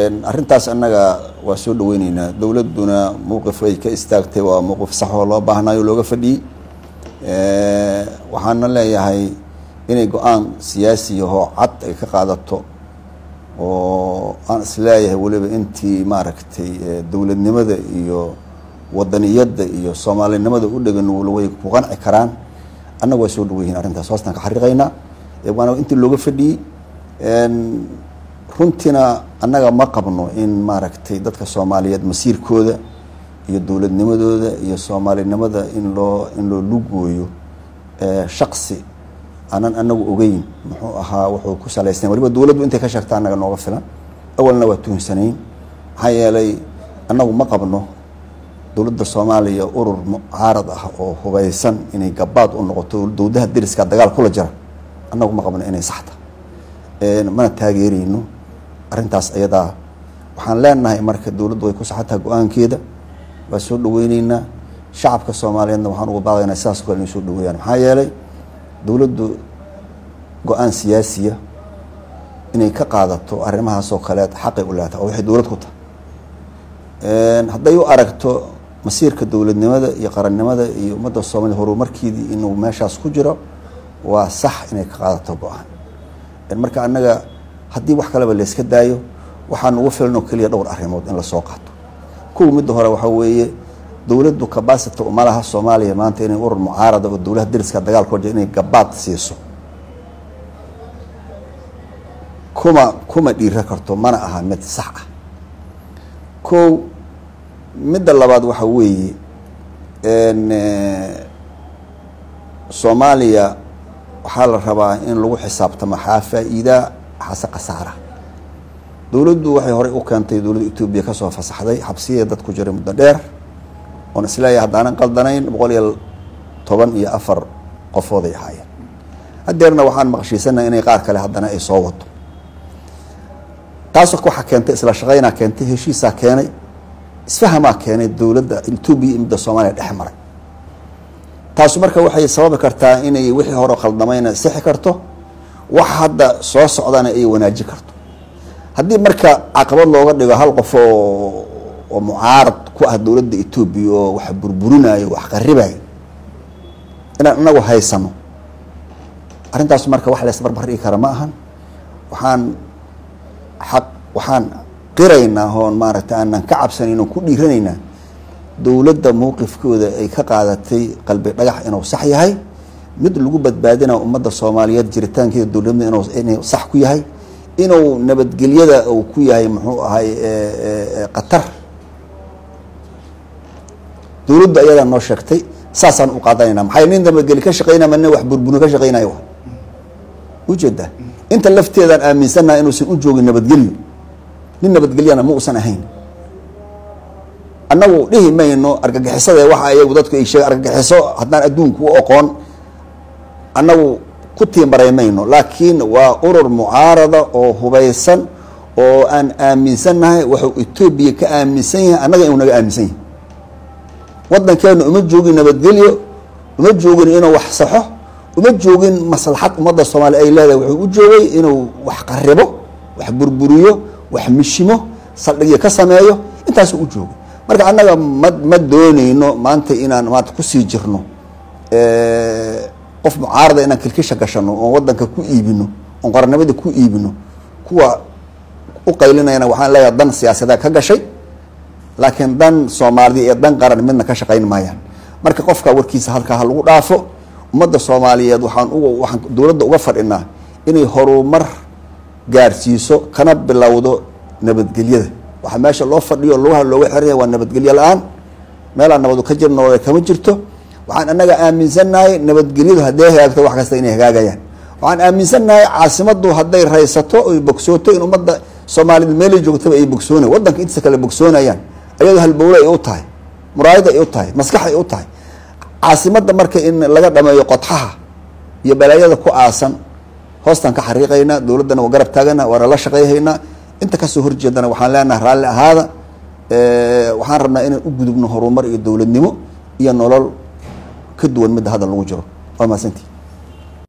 arrintaas annaga waa soo dhaweyneynaa dowladduna mowqif ay ka istaagtay waa mowqif sax oo loo baahnayo looga fadhiyey waxaana leeyahay inay go-aan siyaasiyahoo cad ay ka qaadato oo aan isleeyahay weliba intii maaragtay dowladnimada iyo wadaniyadda iyo soomaalinimada u dhegan way ku qanci karaan annaga waa soo dhaweyihin arrintaas hoostaan ka xariiqaynaa waana intii looga fadhiyey runtiina annaga ma qabno in maaragtay dadka soomaaliyeed masiirkooda iyo dowladnimadooda iyo soomaalinimada in loo in loo lugooyo shaksi aanan anagu ogeyn muxuu ahaa wuxuu ku salaysnay waliba dowladdu intay ka sheegta annaga nooga filan awalna waa tuhunsanayn maxaa yeelay annagu ma qabno dowladda soomaaliya urur mucaarad ah oo hubaysan inay gabaad u noqoto dowladaha deriska dagaal kula jira annagu ma qabno inay saxta mana taageereyno arrintaas ayadaa waxaan leenahay marka dowladdu way ku saxantaha go-aankeeda waa soo dhaweyneynaa shacabka soomaaliyeedna waxaan uga baaqaynaa sidaas o kale inay soo dhaweeyaan maxaa yeelay dowladdu go-aan siyaasiya inay ka qaadato arrimahaasoo kaleed xaqay u leetahay oo waxay dowlad ku tahay hadday u aragto masiirka dowladnimada iyo qarannimada iyo ummadda soomaliya horumarkeedii inuu meeshaas ku jiro waa sax inay ka qaadato go-aan marka annaga haddii wax kaleba layska daayo waxaan ugu filan oo keliya dhowr arrimood in lasoo qaato kuwa midda hore waxaa weeye dowladdu cabacity uma laha soomaaliya maanta inay urur mucaarada oo dowlaha deriska dagaal ku jira inay gabaad siiso kuma kuma dhiira karto mana aha mid sax ah kow midda labaad waxaa weeye soomaaliya waxaa la rabaa in lagu xisaabtamo xaa faa-iidaa xase khasaara dowladdu waxay horey u keentay dowladda etoobiya kasoo fasaxday xabsiya dad ku jiray muddo dheer oon isleeyahay haddaanan qaldanayn boqol iyo toban iyo afar qofooday ahaayeen hadeerna waxaan maqshiisanaha inay qaar kale haddana ay soo wado taas waxaa keentay isla shaqeynaa keentay heshiisaa keenay isfahamaa keenay dowladda etoobiya iyo midda soomaaliya dhex maray taasu marka waxay sababi kartaa inay wixii hore qaldamayna sixi karto wax hadda soo socdana ay wanaajin karto haddii marka caqabad looga dhigo hal qof oo oo mucaarad ku ah dowladda etoobiya oo wax burburinayo wax qaribayo inaan inagu haysano arrintaas marka wax laysbarbar dhigi kara ma ahan waxaan xaq waxaan qiraynaa oon maaragtay aanan ka cabsanayn oon ku dhiiranaynaa dowladda mowqifkooda ay ka qaadatay qalbi dhagax inuu sax yahay mid lagu badbaadina ummadda soomaaliyeed jiritaankeeda dowladnimada inuu inuu sax ku yahay inuu nabadgelyada uu ku yahay muxuu ahay qatar dowladdu ayadaa noo sheegtay saasaan u qaadanayna maxay nin nabadgeli ka shaqeynaya ma nin wax burbuni ka shaqeynayo ujeedaa inta lafteedaan aaminsannaha inuusan u joogin nabadgelyo nin nabadgelyana ma uusan ahayn annagu dhihi mayno argagixisada waxa iyagu dadku ay sheegen argagixiso haddaan adduunku u oqoon annagu ku tiimbaray mayno laakiin waa urur mucaarada oo hubaysan oo aan aaminsannahay waxuu etoobiya ka aaminsan yahay annaga inuu naga aaminsan yahay waddankeenu uma joogin nabadgelyo uma joogin inuu wax saxo uma joogin maslaxad ummadda soomaaliya ay leedahay wuxuu u joogay inuu wax qaribo wax burburiyo wax mishimo saldhigyo ka sameeyo intaasuu u joogay marka annaga ma ma dooneyno maanta inaan maanta kusii jirno qof mucaarada inaan kilkisha gashano oon waddanka ku iibino oon qorannimada ku iibino kuwa u qaylinayana waxaan leeyahay dan siyaasadeed ka gashay laakiin dan soomaalida iyo dan qaran midna ka shaqayn maayaan marka qofka warkiisa halkaa ha lagu dhaafo ummadda soomaaliyeed waxaan uga waxaan dowladda uga fadhinaa inay horumar gaarsiiso kana bilowdo nabadgelyada waxaa meesha loo fadhiyo lugaha looga xiraya waa nabadgelyo la-aan meelaan nabadu ka jirno kama jirto waxaan annaga aaminsannahay nabadgelyadu hadday hagaagto wax kasta inay hagaagayaan waxaan aaminsannahay caasimadu hadday raysato oy bogsooto in ummadda soomaaliyed meelay joogtaba ay bogsoonay waddanka intiisa kale bogsoonayaan ayadoo halbowle ay u tahay muraayad ay u tahay maskax ay u tahay caasimadda marka in laga dhameeyo qodxaha iyo balaayada ku aasan hoostaan ka xariiqaynaa dowladdana waa garab taagana waana la shaqeyhaynaa inta kasoo horjeedana waxaan leenahay raalli ahaada waxaan rabnaa inaan u gudubno horumar iyo dowladnimo iyo nolol ka duwan midda hadda lagu jiro waa mahadsantii